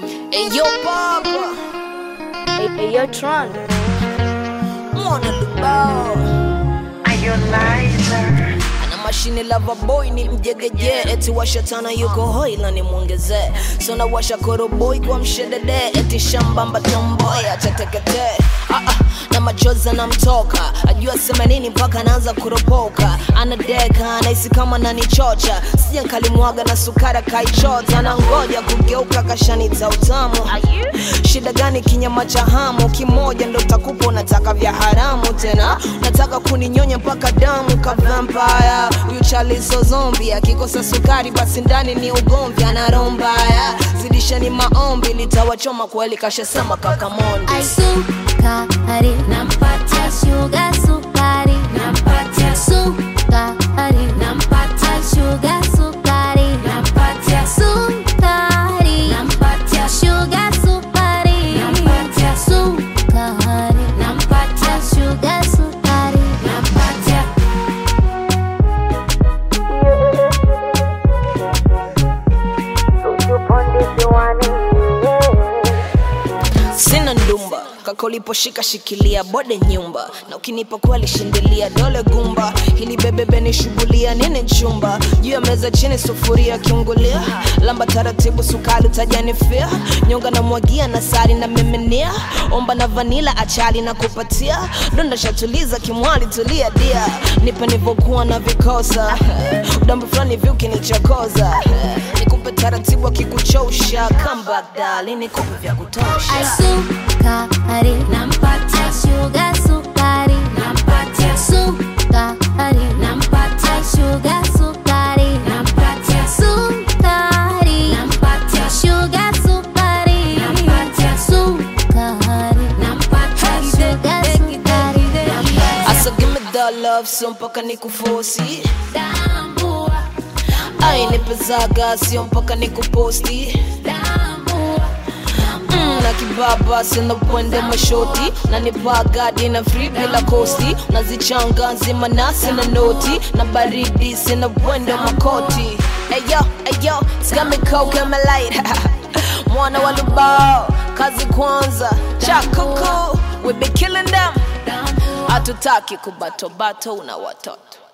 Hey yo papa, Hey, hey, yo, Tron. mwana lubao ana mashine lava boy ni mjegeje eti washatana yuko hoila ni mwongezee sona washa koroboi kwa mshedede eti shambamba tomboy achatekete ah, ah, na machozi anamtoka ajua sema nini mpaka anaanza kuropoka anadeka anahisi kama nanichocha sija nkalimwaga na sukara kaichota na ngoja kugeuka kashanita utamu shida gani kinyama cha hamu kimoja ndo takupa unataka vya haramu tena nataka kuninyonya mpaka damu ka vampire huyu chalizo zombi akikosa sukari basi ndani ni ugomvi ana roho mbaya zidisheni maombi litawachoma kweli kashasema kakamondi Sukari nampatia sugar sukari nampatia sukari nampatia sugar sukari nampatia sukari nampatia sugar sukari nampatia sukari nampatia sugar sukari nampatia sina ndumba kaka uliposhika shikilia bode nyumba na ukinipa kweli shindilia dole gumba hili bebebe ni shughulia nini chumba juu ya meza chini sufuria kiungulia lamba taratibu sukari utajanifia nyonga na mwagia na sari na miminia omba na vanila achali na kupatia donda shatuliza kimwali tulia dia nipe nivyokuwa na vikosa udambi fulani hivi ukinichokoza nikupe taratibu akikuchosha kambagdali nikupe vya kutosha sukari nampatia sugar sukari nampatia sukari nampatia sugar sukari nampatia sukari nampatia sugar sukari nampatia sukari nampatia sugar sukari Asa give me the love sio mpaka nikufosi tambua ai nipezaga sio mpaka nikuposti tambua mm, na kibaba sina upwende mashoti na nipagadi na free bila kosti nazichanga nzima nasi na noti na baridi sina upwende makoti eyo eyo skamikokemelait mwana wa lubao kazi kwanza chakuku we be killing them hatutaki kubatobato una watoto